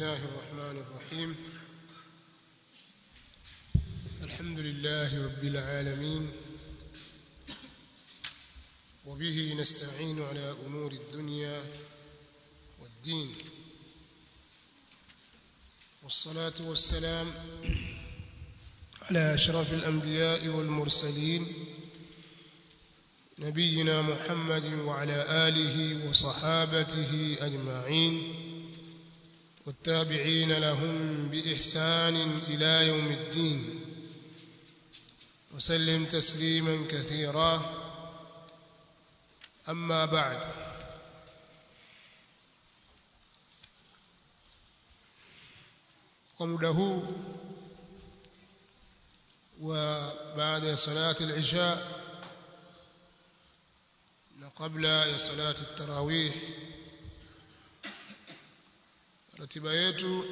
الله الرحمن الرحيم الحمد لله رب العالمين وبه نستعين على أمور الدنيا والدين والصلاة والسلام على أشرف الأنبياء والمرسلين نبينا محمد وعلى آله وصحابته أجمعين والتابعين لهم بإحسان إلى يوم الدين وسلم تسليما كثيرا أما بعد ومده وبعد صلاة العشاء قبل صلاة التراويح ratiba yetu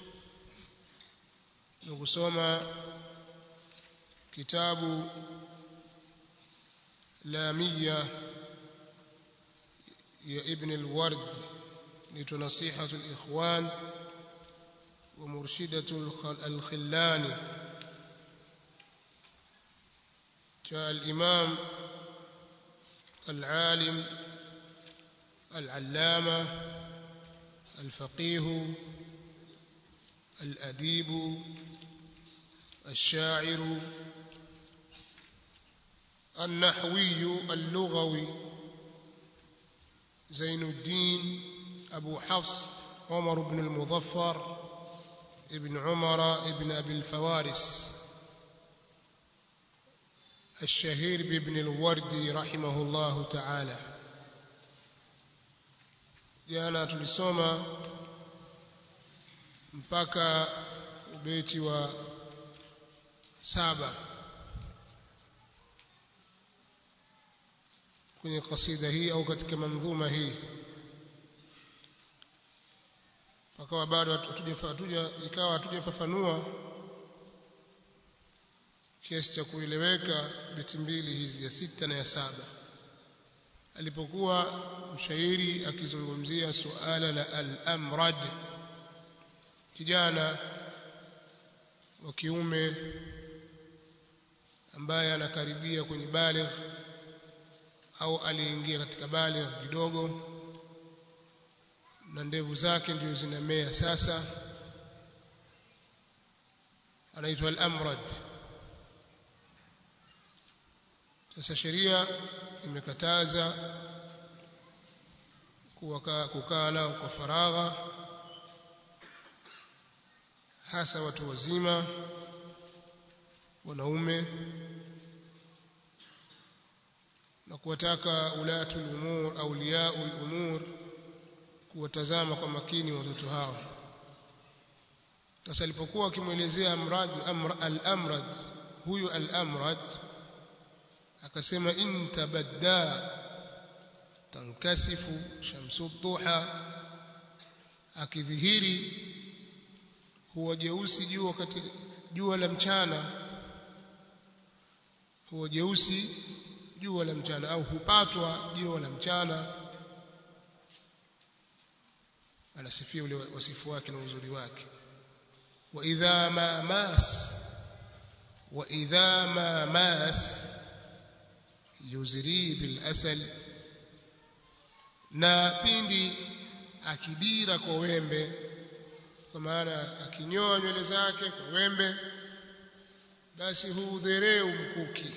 ni kusoma kitabu lamia ya ibn al-ward ni nasihatu al-ikhwan wa murshidatu al-khillani cha al-imam العالم العلامة الفقيه الأديب الشاعر النحوي اللغوي زين الدين أبو حفص عمر بن المظفر ابن عمر ابن أبي الفوارس الشهير بابن الوردي رحمه الله تعالى jana tulisoma mpaka ubeti wa saba kwenye kasida hii au katika mandhuma hii pakawa bado hatuja ikawa hatujafafanua kiasi cha kueleweka beti mbili hizi ya sita na ya saba alipokuwa mshairi akizungumzia suala la al-amrad kijana wa kiume ambaye anakaribia kwenye baligh au aliingia katika baligh kidogo na ndevu zake ndio zinamea sasa anaitwa al-amrad sasa sheria imekataza kukaa nao kwa faragha hasa watu wazima wanaume na kuwataka ulatul umur auliyaul umur kuwatazama kwa makini watoto hao sasa alipokuwa akimwelezea amrad al-amrad huyu al-amrad akasema in tabadda tankasifu shamsu duha akidhihiri huwa jeusi jua wakati jua la mchana huwa jeusi jua la mchana au hupatwa jua la mchana anasifia ule wasifu wake na uzuri wake wa idha ma mas wa idha ma mas yuzri bil asal na pindi akidira kwa wembe kwa maana akinyoa nywele zake kwa wembe basi huudhereu mkuki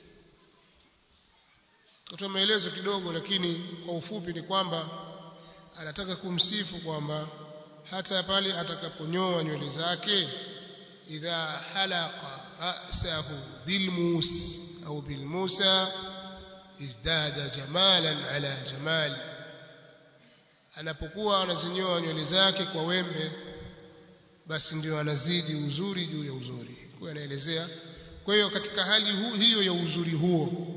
kutoa maelezo kidogo lakini kwa ufupi ni kwamba anataka kumsifu kwamba hata pale atakaponyoa nywele zake idha halaqa ra'sahu bilmus au bilmusa izdada jamalan ala jamali anapokuwa anazinyoa nywele zake kwa wembe basi ndio anazidi uzuri juu ya uzuri kwa anaelezea kwa hiyo katika hali hu, hiyo ya uzuri huo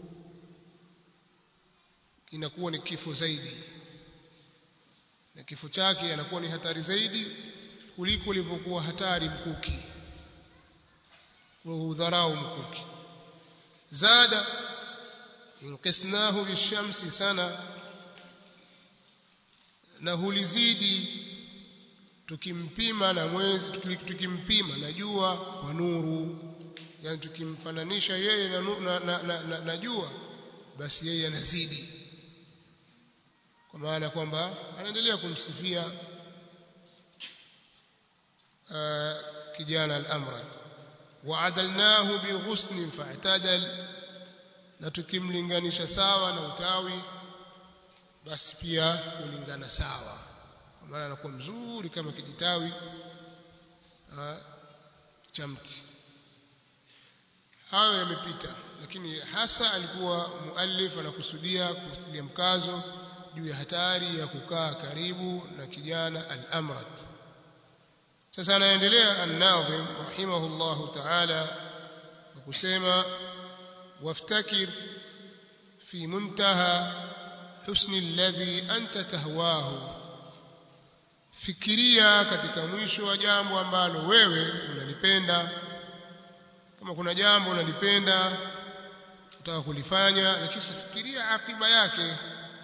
inakuwa ni kifo zaidi na kifo chake anakuwa ni hatari zaidi kuliko ilivyokuwa hatari mkuki wa udharau mkuki zada inqisnahu bishamsi sana na hulizidi tukimpima na mwezi tukimpima na jua kwa nuru yani tukimfananisha yeye na, na, na, na, na, na jua basi yeye anazidi kwa maana kwamba anaendelea kumsifia uh, kijana al-amrad wa'adalnahu bighusnin fa'tadal na tukimlinganisha sawa na utawi basi pia kulingana sawa kwa maana anakuwa mzuri kama kijitawi cha mti hayo yamepita lakini hasa alikuwa muallif anakusudia kustilia mkazo juu ya hatari ya kukaa karibu na kijana al-amrad sasa anaendelea an-nadhim rahimahullahu ta'ala kwa kusema waftakir fi muntaha husni alladhi anta tahwahu fikiria katika mwisho wa jambo ambalo wewe unalipenda kama kuna jambo unalipenda utaka kulifanya lakini fikiria akiba yake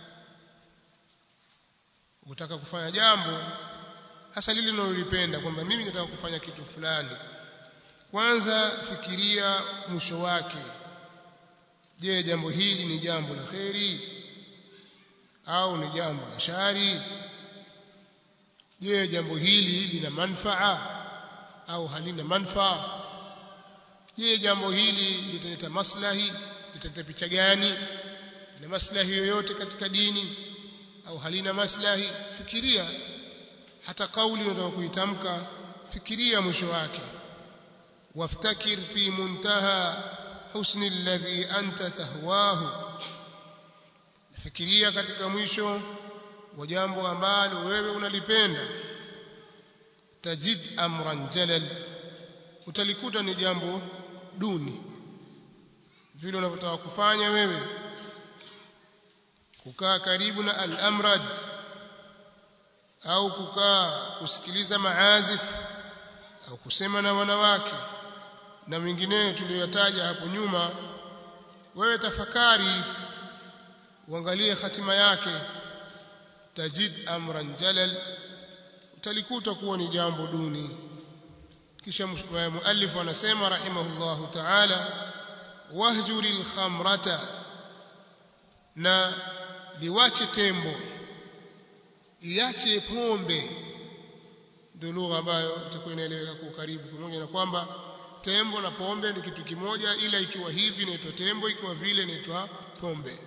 ukitaka kufanya jambo hasa lile unalolipenda kwamba mimi nataka kufanya kitu fulani kwanza fikiria mwisho wake je jambo hili ni jambo la kheri au ni jambo la shari je jambo hili lina manfaa au halina manfaa je jambo hili litaleta maslahi litaleta picha gani na maslahi yoyote katika dini au halina maslahi fikiria hata kauli unataka kuitamka fikiria mwisho wake waftakir fi muntaha husni alladhi anta tahwahu fikiria katika mwisho wa jambo ambalo wewe unalipenda tajid amran jalal utalikuta ni jambo duni vile unavyotaka kufanya wewe kukaa karibu na al-amrad au kukaa kusikiliza maazif au kusema na wanawake na mengineyo tuliyotaja hapo nyuma wewe tafakari uangalie hatima yake tajid amran jalal utalikuta kuwa ni jambo duni kisha muallif anasema rahimahullahu ta'ala wahjuril khamrata na liwache tembo iache pombe ndio lugha ambayo itakuwa inaeleweka kwa karibu pamoja na kwamba tembo na pombe ni kitu kimoja ila ikiwa hivi inaitwa tembo ikiwa vile inaitwa pombe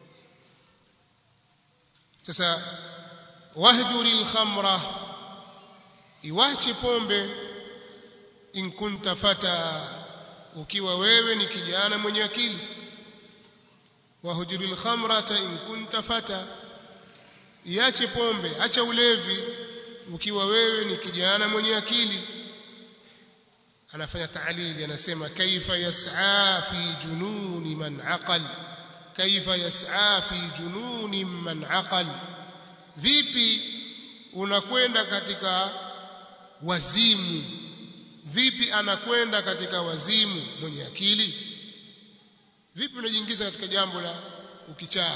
sasa wahjuril khamra iwache pombe in kunta fata ukiwa wewe ni kijana mwenye akili wahjuril khamrata in kunta fata iache pombe acha ulevi ukiwa wewe ni kijana mwenye akili anafanya taalili anasema kaifa yas'a fi jununi man aqal kaifa yas'a fi jununi man aqal vipi unakwenda katika wazimu vipi anakwenda katika wazimu mwenye akili vipi unajiingiza katika jambo la ukichaa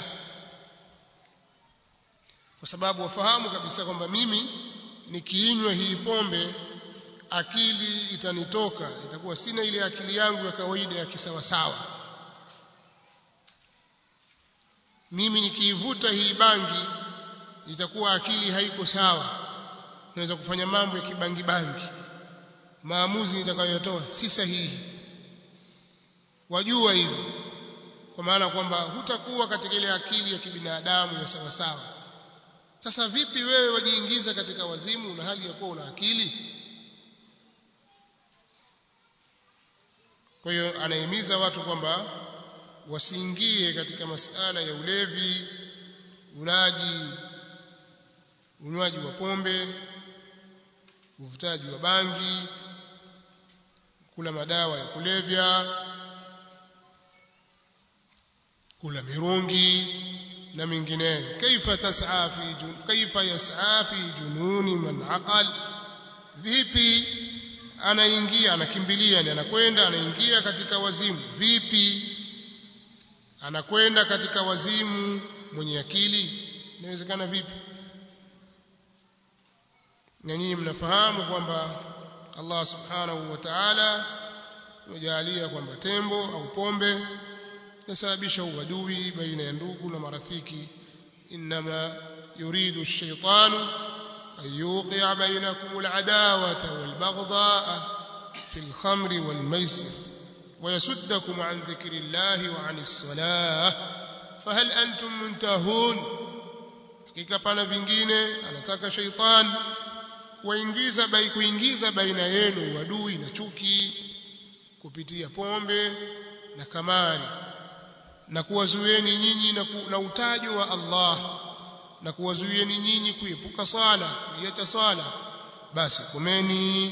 kwa sababu wafahamu kabisa kwamba mimi nikiinywa hii pombe akili itanitoka itakuwa sina ile akili yangu ya kawaida ya kisawasawa mimi nikiivuta hii bangi itakuwa akili haiko sawa naweza kufanya mambo ya kibangi bangi maamuzi nitakayotoa si sahihi wajua hivyo kwa maana kwamba hutakuwa katika ile akili ya kibinadamu ya sawa sawa sasa vipi wewe wajiingiza katika wazimu na hali ya kuwa una akili kwa hiyo anahimiza watu kwamba wasiingie katika masala ya ulevi ulaji unywaji wa pombe uvutaji wa bangi kula madawa ya kulevya kula mirungi na mengineyo kaifa tas'a fi kaifa yas'a fi jununi man aqal vipi anaingia anakimbilia ni anakwenda anaingia katika wazimu vipi anakwenda katika wazimu mwenye akili inawezekana vipi na nyinyi mnafahamu kwamba Allah subhanahu wa ta'ala amejalia kwamba tembo au pombe inasababisha uadui baina ya ndugu na marafiki inma yuridu ash-shaytanu an yuqi'a bainakum al-adawata wal-baghdha'a fi al-khamri wal-maisir ويسدكم عن ذكر الله وعن الصلاة فهل أنتم منتهون hakika pana vingine anataka shaitan kuingiza bai kuingiza baina yenu uadui na chuki kupitia pombe na kamari na kuwazuieni nyinyi na, ku, na utajo wa Allah na kuwazuieni nyinyi kuepuka swala kuiacha swala basi komeni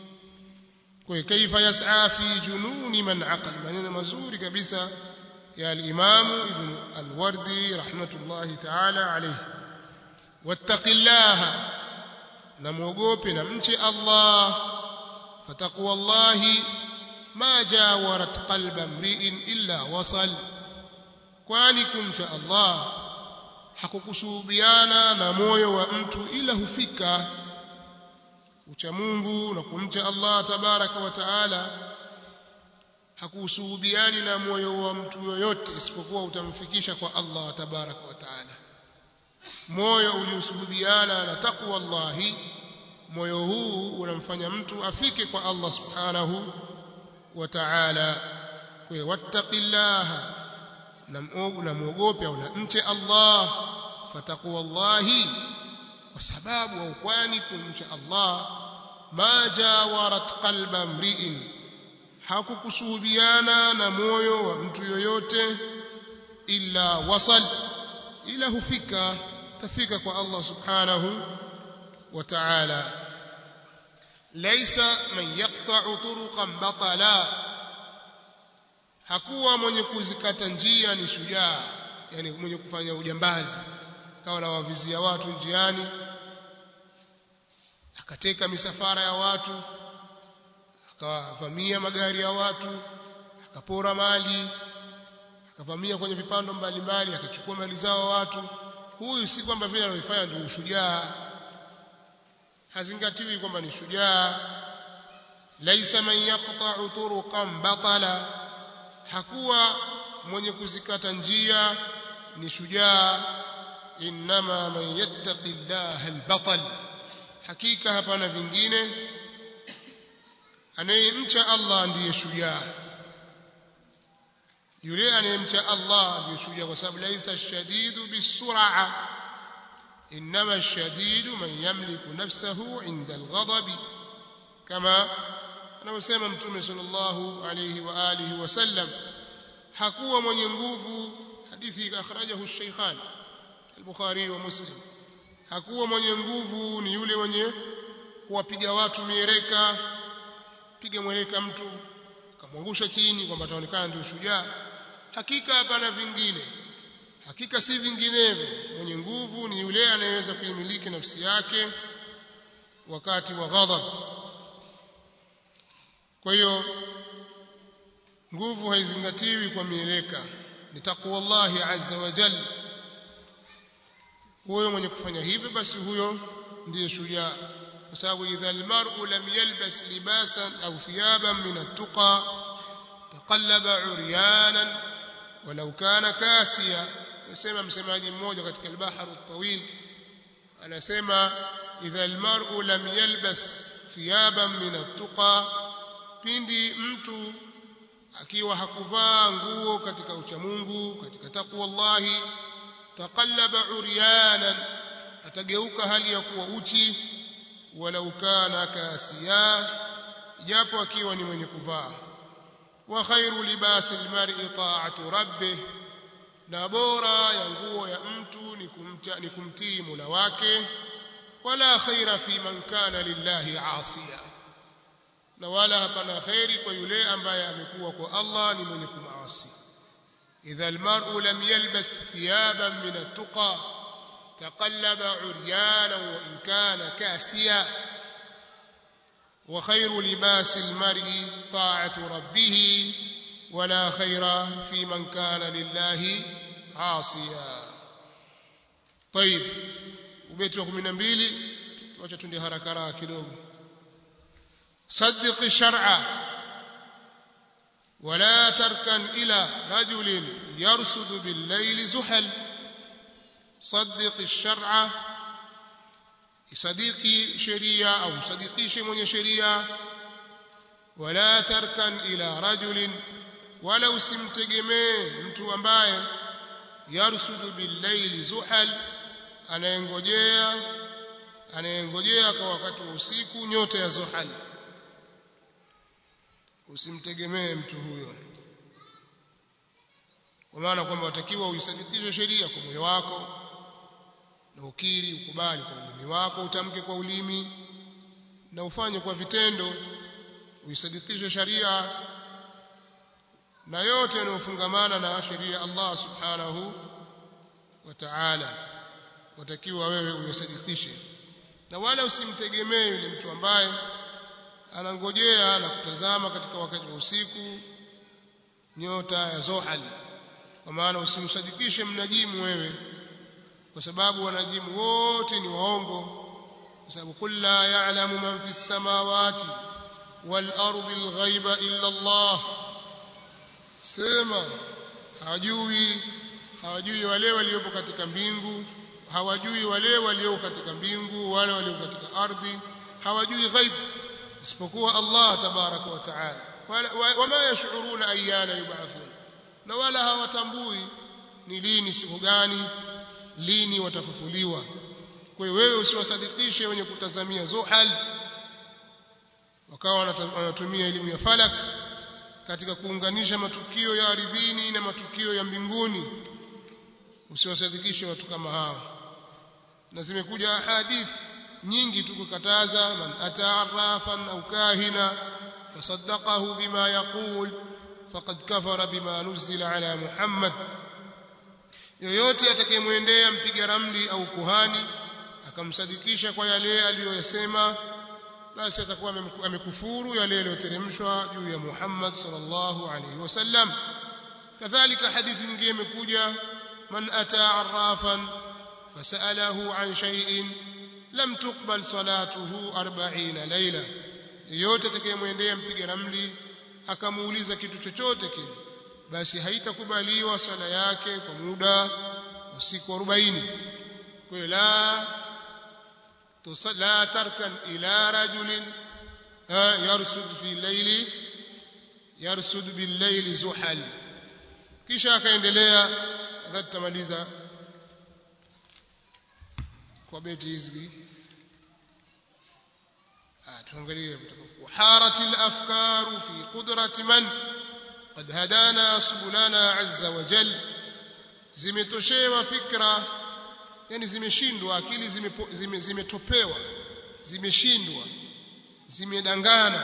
kwa kaifa yas'a fi jununi man aqal maneno mazuri kabisa ya al-Imam Ibn al-Wardi rahmatullahi ta'ala alayhi wattaqillaha na muogope na mche Allah fataqwallahi ma jawarat qalba mri'in illa wasal kwani kumcha Allah hakukusuhubiana na moyo wa mtu ila hufika ucha Mungu na kumcha Allah tabaraka wa taala hakusuhubiani na moyo wa mtu yoyote isipokuwa utamfikisha kwa Allah tabaraka wa taala moyo uliosuhubiana na takwa Allahi moyo huu unamfanya mtu afike kwa Allah subhanahu wa ta'ala kwa wattaqillaha na muogope au na mche Allah fataqwa Allahi kwa sababu au kwani kumcha Allah ma jawarat qalba mri'in hakukusuhubiana na moyo wa mtu yoyote illa wasal ila hufika tafika kwa Allah subhanahu wa ta'ala laysa man yaqta'u turuqan batala hakuwa mwenye kuzikata njia ni shujaa yani mwenye kufanya ujambazi kawa na wavizia watu njiani akateka misafara ya watu akawavamia magari ya watu akapora mali akavamia kwenye vipando mbalimbali akachukua mali zao watu huyu si kwamba vile anaifanya ndio ushujaa hazingatiwi kwamba ni shujaa laisa man yaqta'u turuqan batala hakuwa mwenye kuzikata njia ni shujaa inma man yattaqi Allah albatal hakika hapana vingine anayemcha Allah ndiye shujaa yule anayemcha Allah ndiye shujaa kwa sababu laisa shadidu bisur'a inma ashadidu man yamliku nafsahu 'inda alghadab kama anavyosema mtume sallallahu alayhi wa alihi wasallam hakuwa mwenye nguvu hadithi akhrajahu ash-shaykhan al-bukhari wa muslim hakuwa mwenye nguvu ni yule mwenye kuwapiga watu mieleka piga mweleka mtu akamwangusha chini kwamba ataonekana ndio shujaa hakika hapana vingine hakika si vinginevyo mwenye nguvu ni yule anayeweza kuimiliki nafsi yake wakati wa ghadhab kwa hiyo nguvu haizingatiwi kwa mieleka ni taqwallahi azza wa jalla huyo mwenye kufanya hivyo basi huyo ndiye shujaa kwa sababu idha almar'u lam yalbas libasan au thiyaban min at-tuqa taqallaba 'uryanan walau kana kasiya nasema msemaji mmoja katika al-bahr at-tawil anasema idha almar'u lam yalbas thiyaban min at-tuqa pindi mtu akiwa hakuvaa nguo katika uchamungu katika takwa Allahi taqallaba uryanan atageuka hali ya kuwa uchi walau kana kasiya japo akiwa ni mwenye kuvaa wa khairu libasi almar'i ta'atu rabbih na bora ya nguo ya mtu ni kumcha ni kumtii Mola wake wala khaira fi man kana lillahi asiya na wala hapana khairi kwa yule ambaye amekuwa kwa Allah ni mwenye kumaasi idha almar'u lam yalbas thiyaban min at-tuqa taqallaba 'uryana wa in kana kasiya wa khayru libas al-mar'i ta'atu rabbih wala khayra fi man kana lillahi 'asiya طيب ubeti wa 12 wacha tunde haraka haraka kidogo صدق الشرع ولا تركن إلى رجل يرصد بالليل زحل صدق الشرع صديقي شريعة أو صديقيش من شريعة ولا تركن إلى رجل ولو simtegemee mtu ambaye yarsudu billaili zuhal anayengojea anayengojea kwa wakati wa usiku nyota ya zuhal usimtegemee mtu huyo kwa maana kwamba watakiwa uisadikishe sheria kwa moyo wako na ukiri ukubali kwa ulimi wako utamke kwa ulimi na ufanye kwa vitendo uisadikishe sharia na yote yanayofungamana na sheria Allah subhanahu wa ta'ala watakiwa wewe uyasadikishe na wala usimtegemee yule mtu ambaye anangojea na kutazama katika wakati wa usiku nyota ya Zohal kwa maana usimsadikishe mnajimu wewe kwa sababu wanajimu wote ni waongo kwa sababu kul la ya'lamu man fi samawati wal ardi al ghaiba illa Allah sema hawajui hawajui wale waliopo katika mbingu hawajui wale walioko katika mbingu wale walioko katika ardhi hawajui ghaibu isipokuwa Allah tabaraka wa taala wama yashuruna ayyana yub'athun na wala hawatambui ni lini siku gani lini watafufuliwa kwa hiyo wewe usiwasadikishe wenye kutazamia zuhal wakawa wanatumia elimu ya falak katika kuunganisha matukio ya ardhini na matukio ya mbinguni usiwasadikishe watu kama hao na zimekuja hadithi nyingi tukukataza man ataarrafan au kahina fasaddaqahu bima yaqul faqad kafara bima nuzila ala muhammad yoyote atakayemwendea mpiga ramli au kuhani akamsadikisha kwa yale aliyosema basi atakuwa amekufuru yale yaliyoteremshwa juu ya Muhammad sallallahu alaihi wasallam kadhalika hadithi nyingine imekuja man ataa arrafan fasalahu an shay'in lam tuqbal salatuhu 40 laila yote atakayemwendea mpiga ramli akamuuliza kitu chochote kile basi haitakubaliwa swala yake kwa muda wa siku 40 kwa hiyo la لا تركن إلى رجل يرصد في الليل يرصد بالليل زحل kisha akaendelea wakati tamaliza kwa beti hizi tuangalie وحارت الأفكار في قدرة من قد هدانا سبلنا عز وجل zimetoshewa fikra yani zimeshindwa akili zimetopewa zime, zimeshindwa zimedangana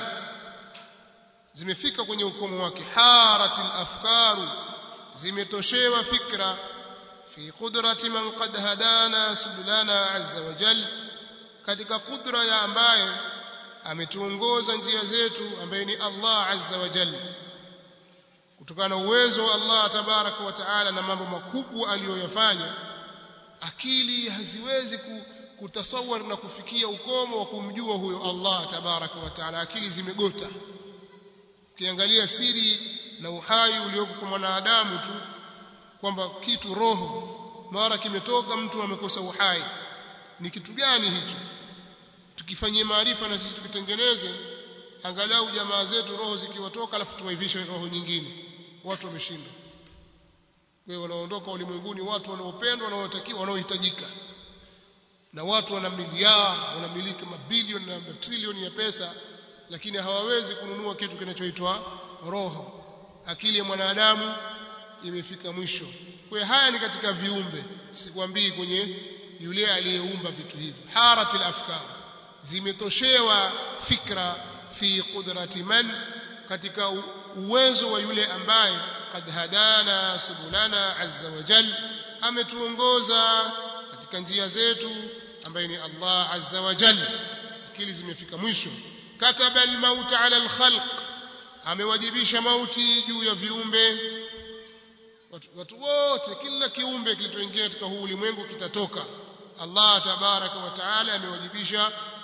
zimefika kwenye ukomo wake haratil afkaru zimetoshewa fikra fi qudrati man qad hadana subulana azza wa jal katika kudra ya ambaye ametuongoza njia zetu ambaye ni Allah azza wa jal kutokana na uwezo wa Allah tabaraka wa taala na mambo makubwa aliyoyafanya akili haziwezi kutasawar na kufikia ukomo wa kumjua huyo Allah tabaraka wa taala akili zimegota ukiangalia siri na uhai ulioko kwa mwanadamu tu kwamba kitu roho mara kimetoka mtu amekosa uhai ni kitu gani hicho tukifanyie maarifa na sisi tukitengeneze angalau jamaa zetu roho zikiwatoka alafu tuwaivishe roho nyingine watu wameshindwa wewe wanaondoka ulimwenguni watu wanaopendwa wanaotakiwa wanaohitajika na watu wana miliari wanamiliki mabilioni na trilioni ya pesa lakini hawawezi kununua kitu kinachoitwa roho akili ya mwanadamu imefika mwisho kwa haya ni katika viumbe sikwambii kwenye yule aliyeumba vitu hivyo haratil afkar zimetoshewa fikra fi qudrati man katika uwezo wa yule ambaye qad hadana subulana azza wa jal ametuongoza katika njia zetu ambaye ni Allah azza wa jal akili zimefika mwisho kataba almaut ala alkhalq amewajibisha mauti juu ya viumbe watu, watu wote kila kiumbe kilichoingia katika huu ulimwengu kitatoka Allah tabaraka wa taala amewajibisha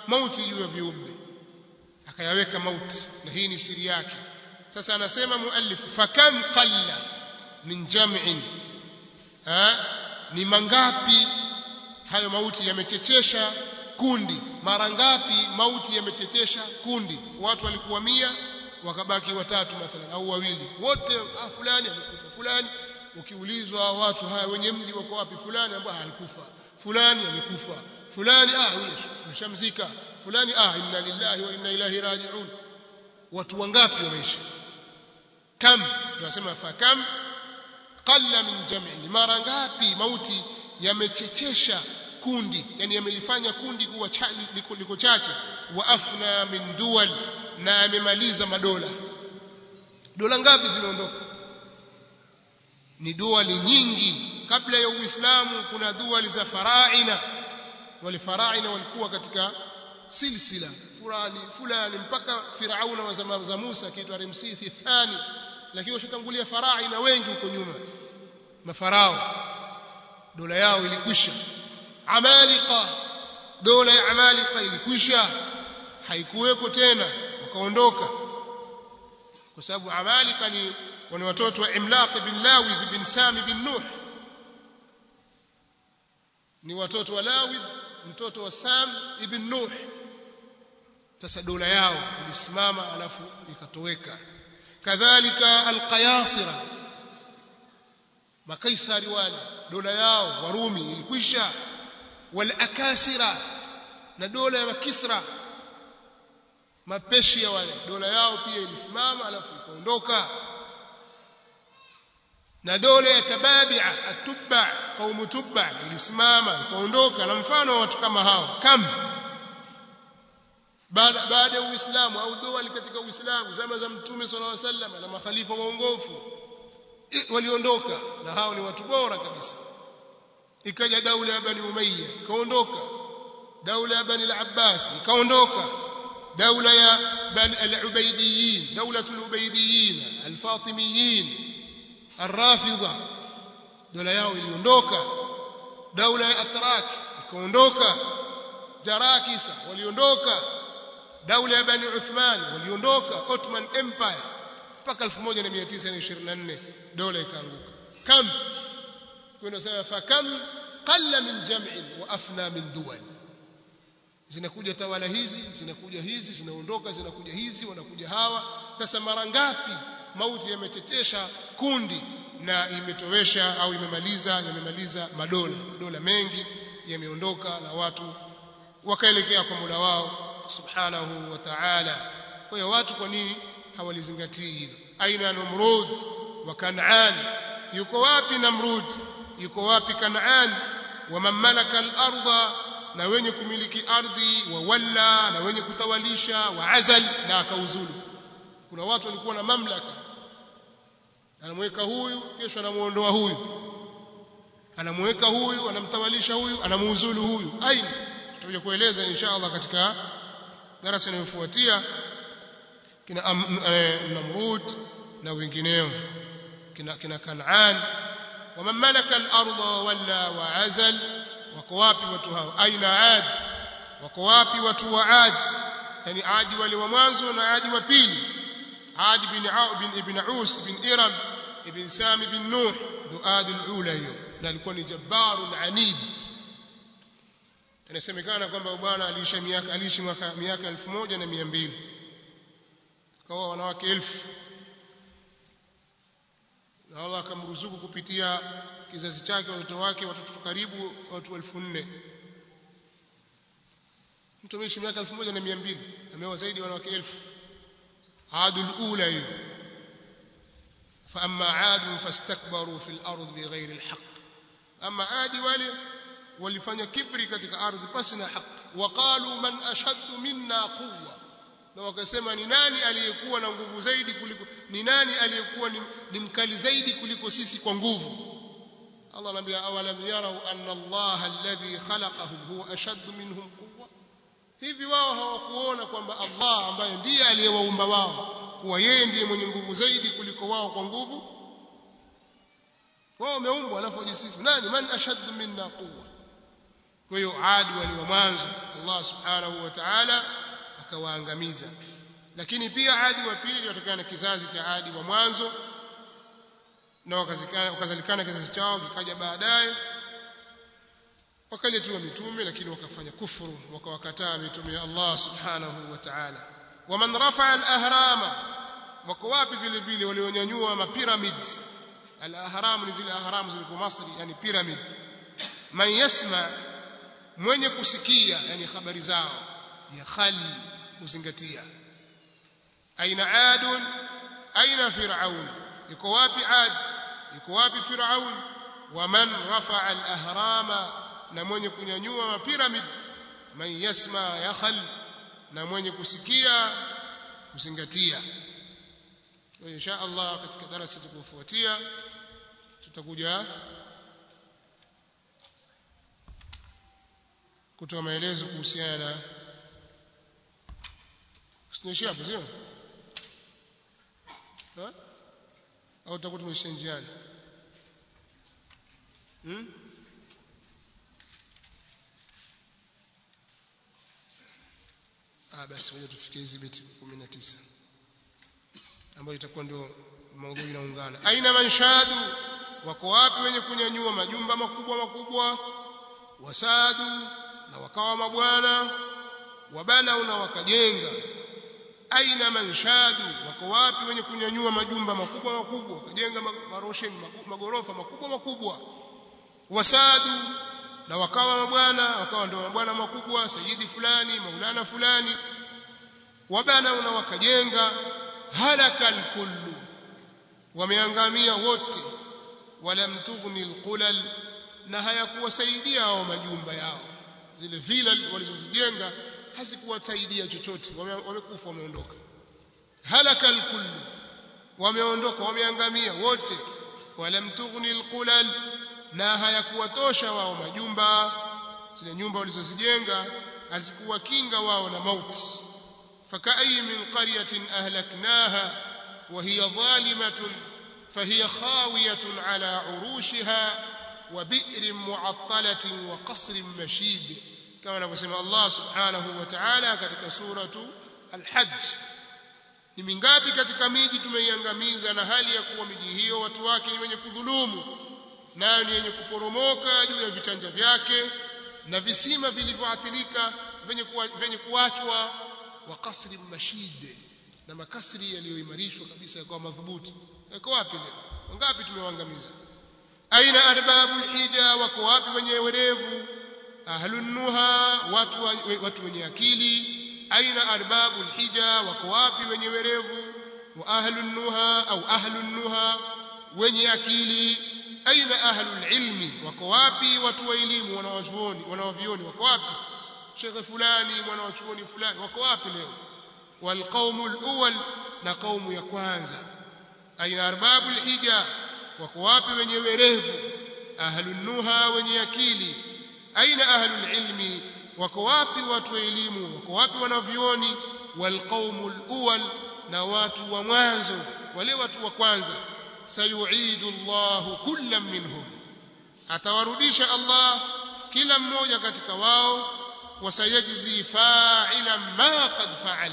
mauti juu ya viumbe akayaweka mauti na hii ni siri yake sasa anasema muallif fakam qalla min jam'in ha ni mangapi hayo mauti yamechechesha kundi mara ngapi mauti yamechechesha kundi watu walikuwa mia wakabaki watatu mathalan au wawili wote ah, fulani amekufa fulani ukiulizwa watu haya wenye mji wako wapi fulani ambao alikufa fulani amekufa fulani ah huyo mshamzika fulani ah inna lillahi wa inna ilaihi raji'un watu wangapi wameishi kam tunasema fa kam qalla min jam'i mara ngapi mauti yamechechesha kundi yani yamelifanya kundi kuwa liko, liko chache wa afna min duwal na yamemaliza madola dola ngapi zimeondoka ni duali nyingi kabla ya uislamu kuna duali za faraina wale faraina walikuwa katika silsila fulani fulani mpaka firauna wa zama za Musa akiitwa Ramsesi thani lakini washatangulia faraina wengi huko nyuma mafarao dola yao ilikwisha amalika dola ya amalika ilikwisha haikuweko tena wakaondoka kwa sababu amalika ni wani watoto wa Imlaq bin Lawidh bin Sami bin Nuh ni watoto wa Lawidh mtoto wa Sam ibn Nuh sasa dola yao ilisimama alafu ikatoweka kadhalika alqayasira makaisari wale dola yao warumi ilikwisha walakasira na dola ya makisra mapeshi ya wale dola yao pia ilisimama alafu ikaondoka na dola ya tababi'a atubba qaumu tubba ilisimama ikaondoka na mfano wa watu kama hao kam baada baada ya uislamu au dola katika uislamu zama za mtume sallallahu alaihi wasallam na makhalifa waongofu waliondoka na hao ni watu bora kabisa ikaja daula ya bani umayya ikaondoka daula ya bani al-abbas ikaondoka daula ya bani al-ubaydiyin daulatul ubaydiyin al-fatimiyin الرافضه dola yao iliondoka daula ya atrak ikaondoka jarakisa waliondoka daula ya bani uthman waliondoka ottoman empire mpaka 1924 dola ikaanguka kam kuna sema fa kam qalla min jam'in wa afna min duwal zinakuja tawala hizi zinakuja hizi zinaondoka zinakuja hizi wanakuja hawa sasa mara ngapi mauti yametetesha kundi na imetowesha au imemaliza yamemaliza madola madola mengi yameondoka na watu wakaelekea kwa Mola wao subhanahu wa ta'ala kwa hiyo watu kwa nini hawalizingatii hilo aina Numrud wa Kanaan yuko wapi Namrud yuko wapi Kanaan wa mamlaka al-ardha na wenye kumiliki ardhi wa walla na wenye kutawalisha wa azal na akauzulu kuna watu walikuwa na mamlaka anamweka huyu kesho anamuondoa huyu anamweka huyu anamtawalisha huyu anamuuzulu huyu aina tutakuja kueleza inshallah katika darasa inayofuatia kina Namrud na wengineo kina kina Kanaan wa malaka al-ardha walla wa azal wako wapi watu hao aina ad wako wapi watu wa ad yani adi wale wa mwanzo na adi wa pili عاد بن عو بن ابن عوس بن إرم ابن سام بن نوح دؤاد الأولى hiyo na alikuwa ni jabbarun anid inasemekana kwamba bwana aliishi miaka aliishi miaka miaka 1200 kawa wanawake elfu na Allah akamruzuku kupitia kizazi chake watoto wake watoto karibu watu 4000 mtu ameishi miaka 1200 ameoa zaidi ya wanawake elfu عاد الأولى فأما عاد فاستكبروا في الأرض بغير الحق أما عاد wale walifanya kibri katika ardhi pasi na haki waqalu man ashaddu minna quwwa na wakasema ni nani aliyekuwa na nguvu zaidi kuliko ni nani aliyekuwa ni, ni mkali zaidi kuliko sisi kwa nguvu Allah anambia awalam yarau anna Allah alladhi khalaqahum huwa ashaddu minhum quwwa hivi wao hawakuona kwamba Allah ambaye ndiye aliyewaumba wao kuwa yeye ndiye mwenye nguvu zaidi kuliko wao kwa nguvu wao wameumbwa alafu wajisifu nani man ashaddu minna quwwa kwa hiyo adi waliwa mwanzo Allah subhanahu wa ta'ala akawaangamiza lakini pia adi wa pili iliyotokana na kizazi cha adi wa mwanzo na wakazalikana kizazi chao kikaja baadaye wakaletewa mitume lakini wakafanya kufuru wakawakataa mitume ya Allah subhanahu wa ta'ala waman rafa'a al-ahrama wako wapi vile vile walionyanyua mapyramids al-ahram ni zile ahram zilizo Masri yani pyramid man yasma mwenye kusikia yani habari zao ya khal kuzingatia aina adun aina fir'aun yuko wapi ad yuko wapi fir'aun waman rafa'a al-ahrama na mwenye kunyanyua mapiramid man yasma yakhal na mwenye kusikia kuzingatia kwa insha Allah katika darasa tukufuatia tutakuja kutoa maelezo kuhusiana na Sinaishia hapo sio? Ha? Au tutakuwa tumeishia njiani? Hmm? Ah basi ngoja tufikie hizi beti 19 ambayo itakuwa ndio maudhui inaungana. Aina manshadu wako wapi wenye kunyanyua majumba makubwa makubwa wasadu na wakawa mabwana wabana na wakajenga aina manshadu wako wapi wenye kunyanyua majumba makubwa makubwa wakajenga marosheni magorofa makubwa makubwa wasadu na wakawa mabwana wakawa ndio mabwana makubwa sayidi fulani maulana fulani wabana na wakajenga halakal kullu wameangamia wote walam tughni alqulal na hayakuwasaidia hao majumba yao zile villa walizozijenga hazikuwasaidia chochote wamekufa wameondoka halakal kullu wameondoka wameangamia wote walam tughni alqulal na hayakuwatosha wao majumba zile nyumba walizozijenga hazikuwakinga wao na mauti فكأي من قرية أهلكناها وهي ظالمة فهي خاوية على عروشها وبئر معطلة وقصر مشيد كما نقول الله سبحانه وتعالى katika suratu al-Hajj ni mingapi katika miji tumeiangamiza na hali ya kuwa miji hiyo watu wake ni wenye kudhulumu nayo ni yenye kuporomoka juu ya vichanja vyake na visima vilivyoathirika venye venye kuachwa wa kasri mashid na makasri yaliyoimarishwa kabisa yakawa madhubuti yako wapi leo wangapi tumewaangamiza aina arbabu hija wako wapi wenye werevu ahlun nuha watu watu wenye akili aina arbabu hija wako wapi wenye werevu wa ahlun nuha au ahlun nuha wenye akili aina ahlul ilmi wako wapi watu wa elimu wanawachuoni wanawavioni wako wapi shekhe fulani mwanawachuoni fulani wako wapi leo walqaumu alawwal na qaumu ya kwanza aina arbabu alhija wako wapi wenye werevu ahlun nuha wenye akili aina ahlul ilmi wako wapi watu wa elimu wako wapi wanavioni walqaumu alawwal na watu wa mwanzo wale watu wa kwanza sayuidu Allahu kullam minhum atawarudisha Allah kila mmoja katika wao wasayajzi fa'ilan ma qad fa'al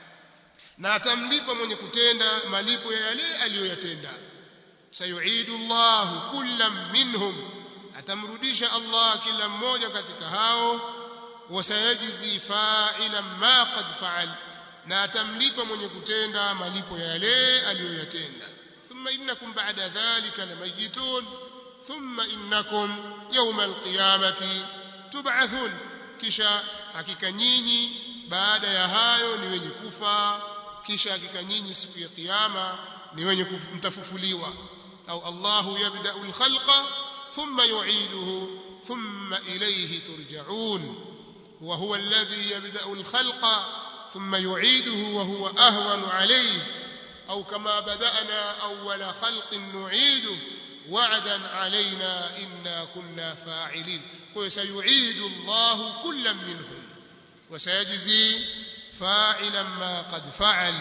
na atamlipa mwenye kutenda malipo ya yale aliyoyatenda sayuidu Allahu kullam minhum atamrudisha Allah kila mmoja katika hao wasayajzi fa'ilan ma qad fa'al na atamlipa mwenye kutenda malipo ya yale aliyoyatenda thumma innakum ba'da dhalika lamayitun thumma innakum yawma alqiyamati tub'athun kisha hakika nyinyi baada ya hayo ni wenye kufa kisha hakika nyinyi siku ya kiyama ni wenye mtafufuliwa au Allahu yabda'u al-khalqa thumma yu'iduhu thumma ilayhi turja'un wa huwa alladhi yabda'u al-khalqa thumma yu'iduhu wa huwa ahwanu alayhi au kama bada'na awwala khalqin nu'iduhu وعدا علينا إنا كنا فاعلين وسيعيد الله كلا منهم وسيجزي فاعلا ما قد فعل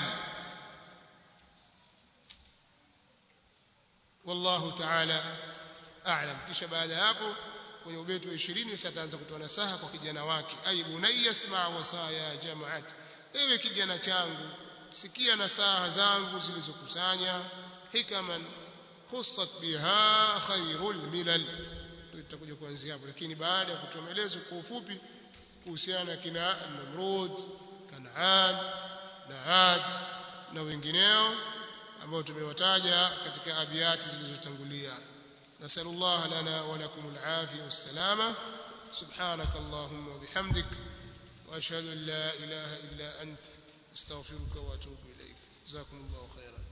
والله تعالى أعلم كش بعد hapo kwenye ubeti wa 20 sasa ataanza kutoa nasaha kwa kijana wake ay bunayya isma' wasaya jama'at ewe kijana changu sikia nasaha zangu zilizokusanya hikaman khussat biha khairul milal tutakuja kuanzia hapo lakini baada ya kutoa maelezo kwa ufupi kuhusiana na kina Namrud Kanaan na Ad na wengineo ambao tumewataja katika abiyati zilizotangulia nasallallahu lana wa lakum al-afiyah was-salama سبحانك اللهم وبحمدك واشهد ان لا اله الا انت استغفرك واتوب اليك جزاكم الله خيرا